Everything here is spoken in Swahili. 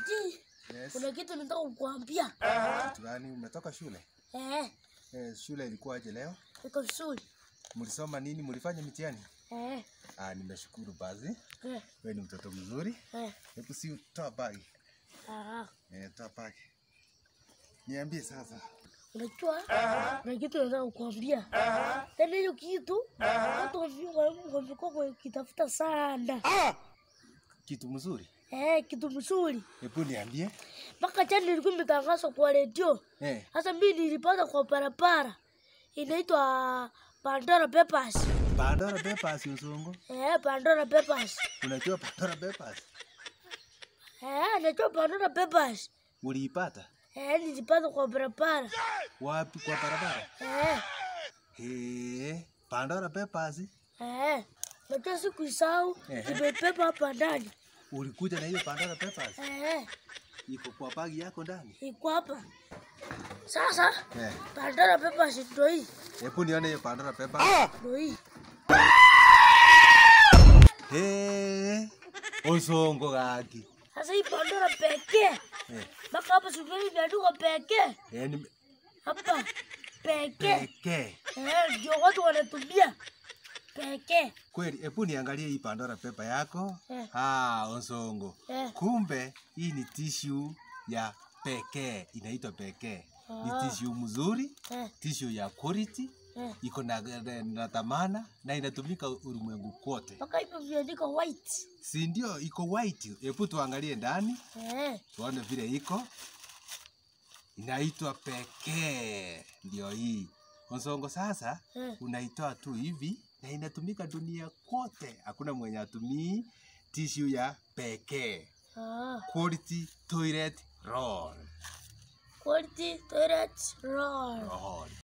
Ati Yes. kuna kitu nataka kukuambia. Kitu gani? Umetoka shule? Eh, Eh, shule ilikuwaje leo? iko vizuri. Mlisoma nini? Mlifanya mitihani? Eh, Ah, nimeshukuru basi. eh, Wewe ni mtoto mzuri. eh. Hebu si toa bagi. Ah, Eh, toa bagi. Niambie sasa. unajua kuna kitu nataka kukuambia. Tena hiyo kitu watu wame- wamekuwa wakitafuta sana. Kitu mzuri. Eh, kitu mzuri. Hebu niambie. Mpaka jana nilikuwa imetangazwa kwa redio. Eh, Sasa mimi nilipata kwa barabara. Inaitwa Pandora Papers. Pandora Papers usongo. Eh, Pandora Papers. Unajua Pandora Papers? Eh, najua Pandora Papers. Uliipata? Eh, nilipata kwa barabara. Wapi kwa barabara? Eh, Eh, Pandora Papers. eh. Najua sikuisahau. Ehe. Nimebeba hapa ndani. Ulikuja na hiyo Pandora Papers? Eh, Iko kwa bagi yako ndani? iko hapa. Sasa Eh, Pandora Papers ndio hii. hebu nione hiyo Pandora Papers. Ndio hii. Eh, usongo gaki. Sasa hii Pandora pekee. Eh, Mpaka hapa sukari imeandikwa pekee. eh, ni Hapa pekee. pekee. Eh, ndio watu wanatumia pekee. Kweli, hebu niangalie hii Pandora pepa yako. Eh. Ah, Osongo. Eh. Kumbe hii ni tissue ya pekee, inaitwa pekee. Ni Ah. tissue mzuri, Eh, tissue ya quality, eh. iko na, na, na dhamana na inatumika ulimwengu kote, Mpaka hivyo viandika white. si ndio? Iko white. Hebu tuangalie ndani Eh, tuone vile iko. Inaitwa pekee, ndio hii Osongo. Sasa eh. unaitoa tu hivi na inatumika dunia kote, hakuna mwenye atumii tissue ya pekee. Ah, Quality toilet roll. quality toilet roll. roll.